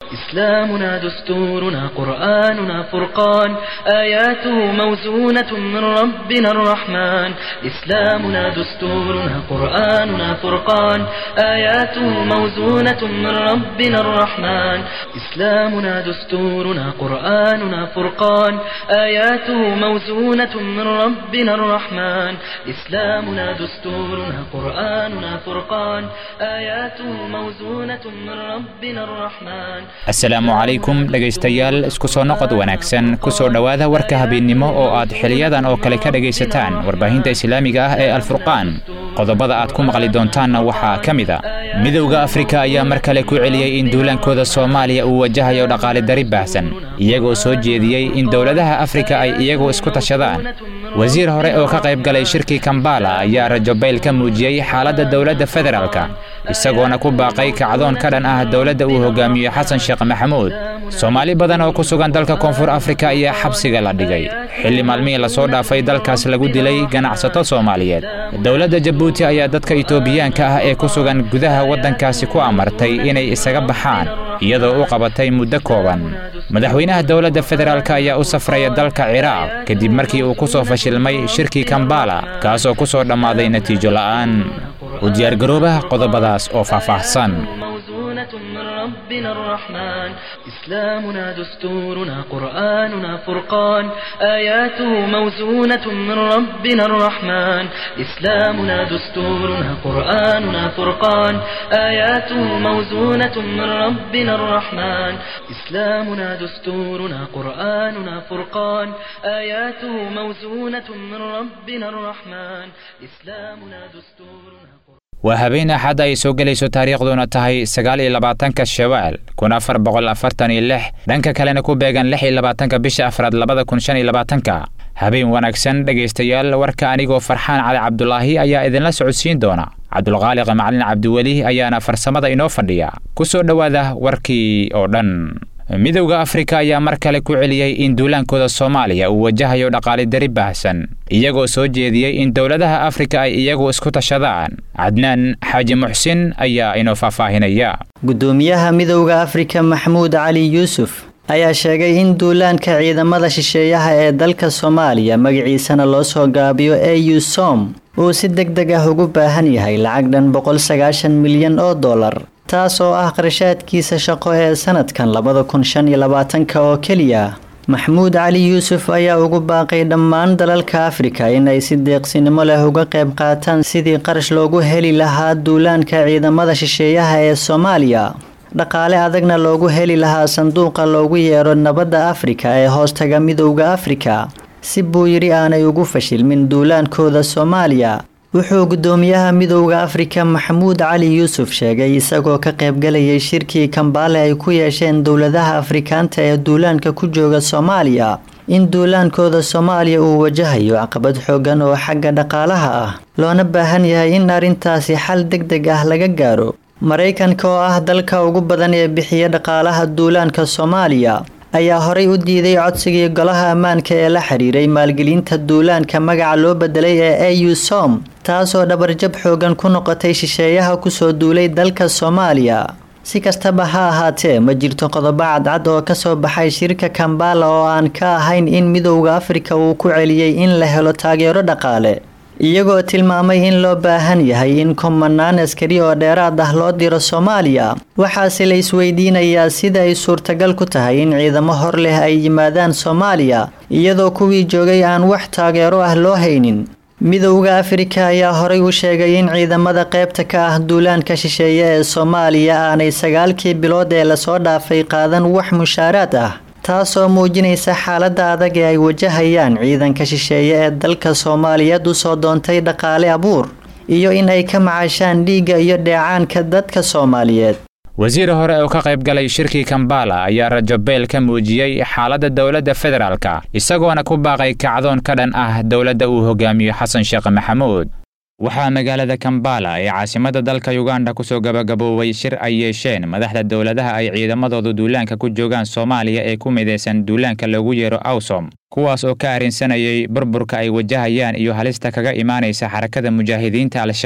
إسلامنا دستورنا قرآننا فرقان آياته موزونة من ربنا الرحمن إسلامنا دستورنا قرآننا فرقان آياته موزونة من ربنا الرحمن إسلامنا دستورنا قرآننا فرقان آياته موزونة من ربنا الرحمن إسلامنا دستورنا قرآننا فرقان آياته موزونة من ربنا الرحمن asalaamu calaykum dhegaystayaal isku soo noqod wanaagsan ku soo dhowaada warka habeennimo oo aad xiliyadan oo kale ka dhegaysataan warbaahinta islaamiga ah ee alfurqaan qodobada aad ku maqli doontaanna waxaa ka mid a midowda afrika ayaa mar kale ku celiyey in duulaankooda soomaaliya uu wajahayo dhaqaale dari baahsan iyagoo soo jeediyey in dowladaha afrika ay iyagu isku tashadaan wasiir hore oo ka qayb galay shirkii kambala ayaa rajobayl ka muujiyey xaaladda dowladda federaalka isagoona ku baaqay kacdoon ka dhan ah dowladda uu hogaamiyo xasan sheekh maxamuud soomaali badan oo ku sugan dalka koonfur afrika ayaa xabsiga la dhigay xilli maalmihii lasoo dhaafay dalkaas lagu dilay ganacsato soomaaliyeed dowladda jabuuti ayaa dadka itoobiyaanka ah ee ku sugan gudaha waddankaasi ku amartay inay isaga baxaan iyadoo u qabatay muddo kooban madaxweynaha dowladda federaalk ayaa u safraya dalka ciraaq kadib markii uu ku soo fashilmay shirkii kambala kaasoo ku soo dhammaaday natiijo la'aan u diyaargaroobaha qodobadaas oo faahfaahsan موزونة من ربنا الرحمن إسلامنا دستورنا قرآننا فرقان آياته موزونة من ربنا الرحمن إسلامنا دستورنا قرآننا فرقان آياته موزونة من ربنا الرحمن إسلامنا دستورنا قرآننا فرقان آياته موزونة من ربنا الرحمن إسلامنا دستورنا waa habeen axad ay soo gelayso taariikhduna tahay sagaal iyo labaatanka shawaal kun afar boqol afartan iyo lix dhanka kalena ku beegan lix iyo labaatanka bisha afraad labada kun shan iyo labaatanka habeen wanaagsan dhegaystayaal warka anigoo farxaan cali cabdulaahi ayaa idinla socodsiin doona cabdulqaaliq macalin cabdiweli ayaana farsamada inoo fadhiya ku soo dhowaada warkii oo dhan midowda afrika ayaa mar kale ku celiyey in duulaankooda soomaaliya uu wajahayo dhaqaale dari baahsan iyagoo soo jeediyey in dowladaha afrika ay iyagu isku tashadaan cadnaan xaaji muxsin ayaa inoo faahfaahinaya gudoomiyaha midowda afrika maxamuud cali yuusuf ayaa sheegay in duulaanka ciidamada shisheeyaha ee dalka soomaaliya magaciisana loo soo gaabiyo au som uu si deg deg ah ugu baahan yahay lacag dhan boqol sagaashan milyan oo dollar taas oo ah qarashaadkiisa shaqo ee sanadkan labada kun shan iyo labaatanka oo keliya maxamuud cali yuusuf ayaa ugu baaqay dhammaan dalalka afrika inay si deeqsinimo leh uga qayb qaataan sidii qarash loogu heli lahaa duulaanka ciidamada shisheeyaha ee soomaaliya dhaqaale adagna loogu heli lahaa sanduuqa loogu yeero nabadda afrika ee hoostaga midowda afrika si buu yidhi aanay ugu fashilmin duulaankooda soomaaliya wuxuu gudoomiyaha midowda afrika maxamuud cali yuusuf sheegay isagoo ka qaybgalayay shirkii kambaale ay ku yeesheen dowladaha afrikaanta ee duulaanka ku jooga soomaaliya in duulaankooda soomaaliya uu wajahayo caqabad xoogan oo xagga dhaqaalaha ah loona baahan yahay in arrintaasi xal deg deg ah laga gaaro maraykanka oo ah dalka ugu badan ee bixiya dhaqaalaha duulaanka soomaaliya ayaa horay u diiday codsigii golaha ammaanka ee la xiriiray maalgelinta duulaanka magaca loo bedelay ee au som taasoo dhabarjab xoogan ku noqotay shisheeyaha kusoo duulay dalka soomaaliya si kastaba ha ahaatee ma jirto qodobo cadcad oo kasoo baxay shirka kambala oo aan ka ahayn in midowda afrika uu ku celiyey in la helo taageero dhaqaale iyagoo tilmaamay in loo baahan yahay in kumanaan askari oo dheeraad ah loo diro soomaaliya waxaase la isweydiinayaa sida ay suurtagal ku tahay in ciidamo hor leh ay yimaadaan soomaaliya iyadoo kuwii joogay aan wax taageero ah loo haynin midowda afrika ayaa horay u sheegay in ciidamada qaybta ka ah duulaanka shisheeye ee soomaaliya aanay sagaalkii bilood ee lasoo dhaafay qaadan wax mushaaraad ah taasoo muujinaysa xaaladda adag ee ay wajahayaan ciidanka shisheeye ee dalka soomaaliyeed usoo doontay dhaqaale abuur iyo in ay ka macaashaan dhiigga iyo dheecaanka dadka soomaaliyeed wasiir hore oo ka qayb galay shirkii kambala ayaa rajobeyl ka muujiyey xaaladda dowladda federaalka isagoona ku baaqay kacdoon ka dhan ah dowladda uu hogaamiyo xasan sheekh maxamuud waxaa magaalada kambala ee caasimadda dalka yuganda kusoo gabagaboobay shir ay yeesheen madaxda dowladaha ay ciidamadoodu duulaanka ku joogaan soomaaliya ee ku midaysan duulaanka loogu yeero awsom kuwaas oo ka arrinsanayay burburka ay wajahayaan iyo halista kaga imaanaysa xarakada mujaahidiinta al-shabaab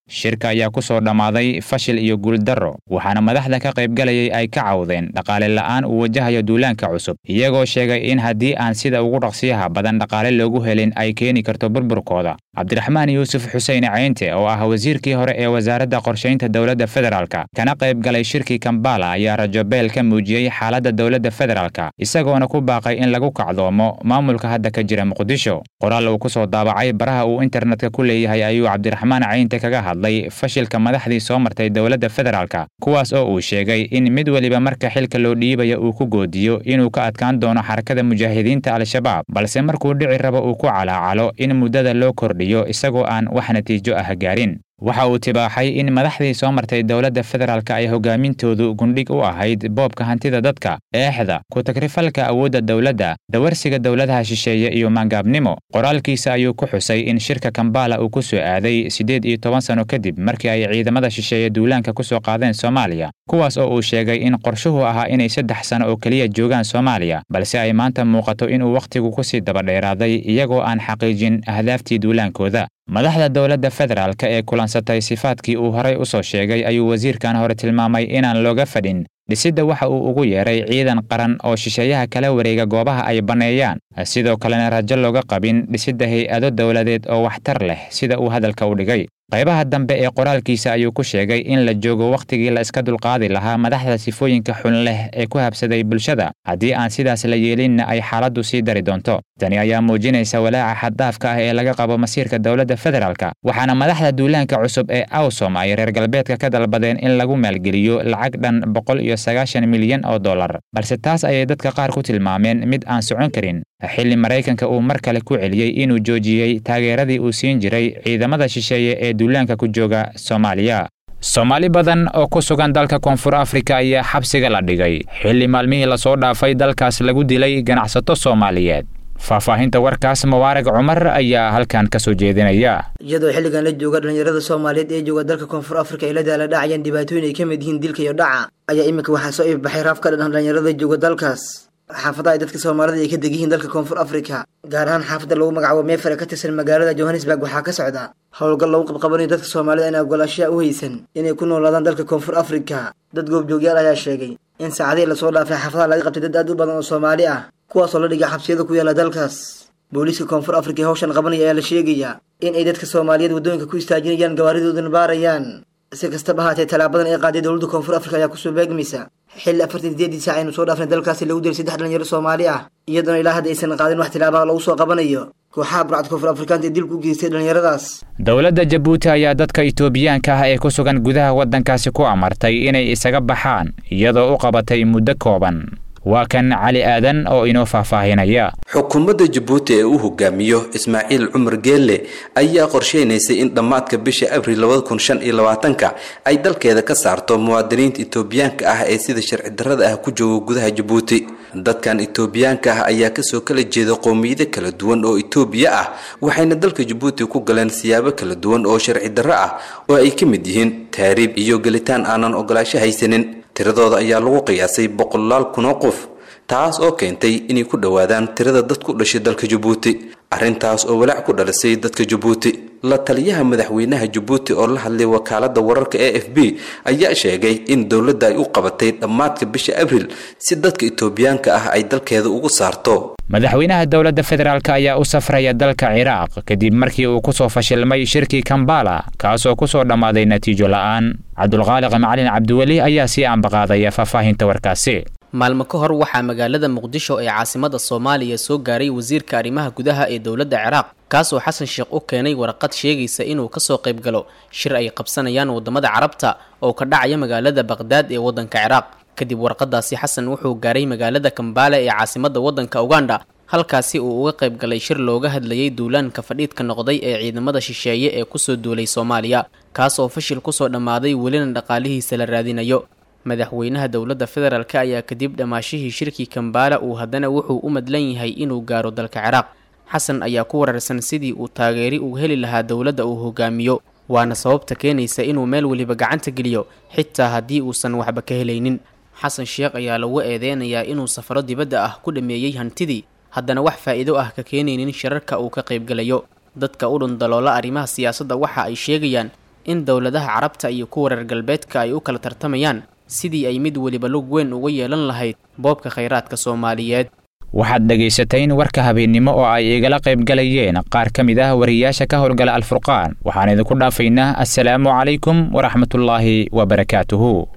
shirka ayaa ku soo dhammaaday fashil iyo guuldarro waxaana madaxda ka qaybgalayay ay ka cawdeen dhaqaale la'aan uu wajahayo duulaanka cusub iyagoo sheegay in haddii aan sida ugu dhaqsiyaha badan dhaqaale loogu helin ay keeni karto burburkooda cabdiraxmaan yuusuf xuseen ceynte oo ah wasiirkii hore ee wasaaradda qorshaynta dowladda federaalka kana qayb galay shirkii kambala ayaa rajobeel ka muujiyey xaaladda dowladda federaalka isagoona ku baaqay in lagu kacdoomo maamulka hadda ka jira muqdisho qoraal uu ku soo daabacay baraha uu internetka ku leeyahay ayuu cabdiraxmaan ceynte kaga hadlay fashilka madaxdii soo martay dowladda federaalka kuwaas oo uu sheegay in mid weliba marka xilka loo dhiibaya uu ku goodiyo inuu ka adkaan doono xarakada mujaahidiinta al-shabaab balse markuu dhici rabo uu ku calaacalo in muddada loo kordhiyo isagoo aan wax natiijo ah gaarin waxa uu tibaaxay in madaxdii soo martay dowladda federaalka ay hogaamintoodu gundhig u ahayd boobka hantida dadka eexda ku-tagrifalka awoodda dowladda dawarsiga dowladaha shisheeye iyo maangaabnimo qoraalkiisa ayuu ku xusay in shirka kambala uu ku soo aaday siddeed iyo toban sano kadib markii ay ciidamada shisheeye duulaanka ku soo qaadeen soomaaliya kuwaas oo uu sheegay in qorshuhu ahaa inay saddex sano oo keliya joogaan soomaaliya balse ay maanta muuqato inuu wakhtigu ku sii dabadheeraaday iyagoo aan xaqiijin ahdaaftii duulaankooda madaxda dowladda federaalka ee kulansatay sifaadkii uu horay u soo sheegay ayuu wasiirkan hore tilmaamay inaan looga fadhin dhisidda waxa uu ugu yeeray ciidan qaran oo shisheeyaha kala wareega goobaha ay banneeyaan sidoo kalena rajo looga qabin dhisidda hay-ado dowladeed oo waxtar leh sida uu hadalka u dhigay qaybaha dambe ee qoraalkiisa ayuu ku sheegay in la joogo wakhtigii la iska dulqaadi lahaa madaxda sifooyinka xun leh ee ku habsaday bulshada haddii aan sidaas la yeelinna ay xaaladdu sii dari doonto tani ayaa muujinaysa walaaca xaddaafka ah ee laga qabo masiirka dowladda federaalka waxaana madaxda duulaanka cusub ee awsom ay reer galbeedka ka dalbadeen in lagu maalgeliyo lacag dhan boqol iyo sagaashan milyan oo dollar balse taas ayay dadka qaar ku tilmaameen mid aan socon karin xilli maraykanka uu mar kale ku celiyey inuu joojiyey taageeradii uu siin jiray ciidamada shisheeye ee duulaanka ku jooga soomaaliya soomaali badan oo ku sugan dalka koonfur afrika ayaa xabsiga la dhigay xilli maalmihii lasoo dhaafay dalkaas lagu dilay ganacsato soomaaliyeed faahfaahinta warkaas mubaarag cumar ayaa halkan ka soo jeedinaya iyadoo xilligan la jooga dhallinyarada soomaaliyeed ee jooga dalka koonfur afrika ay la daala dhacayaan dhibaatooyin ay ka mid yihiin dilka iyo dhaca ayaa iminka waxaa soo iibbaxay raaf ka dhan dhallinyarada jooga dalkaas xaafadaha ay dadka soomaalida ay ka deg yihiin dalka koonfur afrika gaar ahaan xaafadda lagu magacaabo meefare ka tirsan magaalada johannesburg waxaa ka socda howlgal lagu qabqabanayo dadka soomaalida in ogolaashaha u haysan inay ku noolaadaan dalka koonfur afrika dad goobjoogyaal ayaa sheegay in saacadihii lasoo dhaafay xaafadaha laga qabtay dad aad u badan oo soomaali ah kuwaasoo la dhigay xabsiyada ku yaala dalkaas booliiska koonfur afrika ee howshan qabanaya ayaa la sheegayaa in ay dadka soomaaliyeed waddooyinka ku istaajinayaan gawaaridoodan baarayaan si kastaba ahaatee tallaabadan ay qaaday dowladda koonfur afrika ayaa kusoo beegmaysa xilli afartan sideedii saac aynu soo dhaafnay dalkaasi lagu dilay saddex dhalinyaro soomaali ah iyadoona ilaa hadda aysan qaadin wax tilaabaha lagu soo qabanayo kooxaha burcad koonfur afrikaanta ee dilku u geystay dhalinyaradaas dowladda jabuuti ayaa dadka itoobiyaanka ah ee ku sugan gudaha waddankaasi ku amartay inay isaga baxaan iyadoo u qabatay muddo kooban waa kan cali aadan oo inoo faahfaahinaya xukuumadda jabuuti ee uu hogaamiyo ismaaciil cumar geelle ayaa qorsheynaysay in dhammaadka bisha abril labada kun shan iyo labaatanka ay dalkeeda ka saarto muwaadiniinta itoobiyaanka ah ee sida sharci darrada ah ku jooga gudaha jabuuti dadkan itoobiyaanka ah ayaa kasoo kala jeeda qowmiyado kala duwan oo itoobiya ah waxayna dalka jabuuti ku galeen siyaabo kala duwan oo sharci darro ah oo ay ka mid yihiin taariib iyo gelitaan aanan ogolaasho haysanin tiradooda ayaa lagu qiyaasay boqolaal kun oo qof taas oo keentay inay ku dhowaadaan tirada dad ku dhashay dalka jabuuti arrintaas oo walaac ku dhalisay dadka jabuuti la taliyaha madaxweynaha jabuuti oo la hadlay wakaaladda wararka e f b ayaa sheegay in dowladda ay u qabatay dhammaadka bisha abril si dadka itoobiyaanka ah ay dalkeeda ugu saarto madaxweynaha dowladda federaalk ayaa u safraya dalka ciraaq kadib markii uu ku soo fashilmay shirkii kambala kaasoo ku soo dhammaaday natiijo la'aan cabdulqaaliq macalin cabdiweli ayaa sii ambaqaadaya faahfaahinta warkaasi maalmo ka hor waxaa magaalada muqdisho ee caasimada soomaaliya soo gaaray wasiirka arrimaha gudaha ee dowladda ciraaq kaasoo xasan sheekh u keenay warqad sheegaysa inuu kasoo qayb galo shir ay qabsanayaan waddamada carabta oo ka dhacaya magaalada baqhdaad ee waddanka ciraaq kadib warqadaasi xasan wuxuu gaaray magaalada kambaale ee caasimada waddanka uganda halkaasi uu uga qayb galay shir looga hadlayay duulaanka fadhiidka noqday ee ciidamada shisheeye ee kusoo duulay soomaaliya kaas oo fashil kusoo dhammaaday welina dhaqaalihiisa la raadinayo madaxweynaha dowladda federaalk ayaa kadib dhammaashihii shirkii kambaala uu haddana wuxuu u madlan yahay inuu gaaro dalka ciraaq xasan ayaa ku wararsan sidii uu taageeri uu heli lahaa dowladda uu hogaamiyo waana sababta keenaysa inuu meel weliba gacanta geliyo xitaa haddii uusan waxba ka helaynin xasan sheekh ayaa lagu eedeynayaa inuu safaro dibadda ah ku dhameeyey hantidii haddana wax faa'iido ah ka keenaynin shirarka uu ka qaybgalayo dadka u dhundaloola arrimaha siyaasadda waxa ay sheegayaan in dowladaha carabta iyo kuwa reer galbeedka ay u kala tartamayaan sidii ay mid weliba lug weyn uga yeelan lahayd boobka khayraadka soomaaliyeed waxaad dhegaysateen warka habeennimo oo ay igala qayb galayeen qaar ka mid ah wariyaasha ka howlgala alfurqaan waxaan idinku dhaafaynaa assalaamu calaykum waraxmatullaahi wabarakaatuhu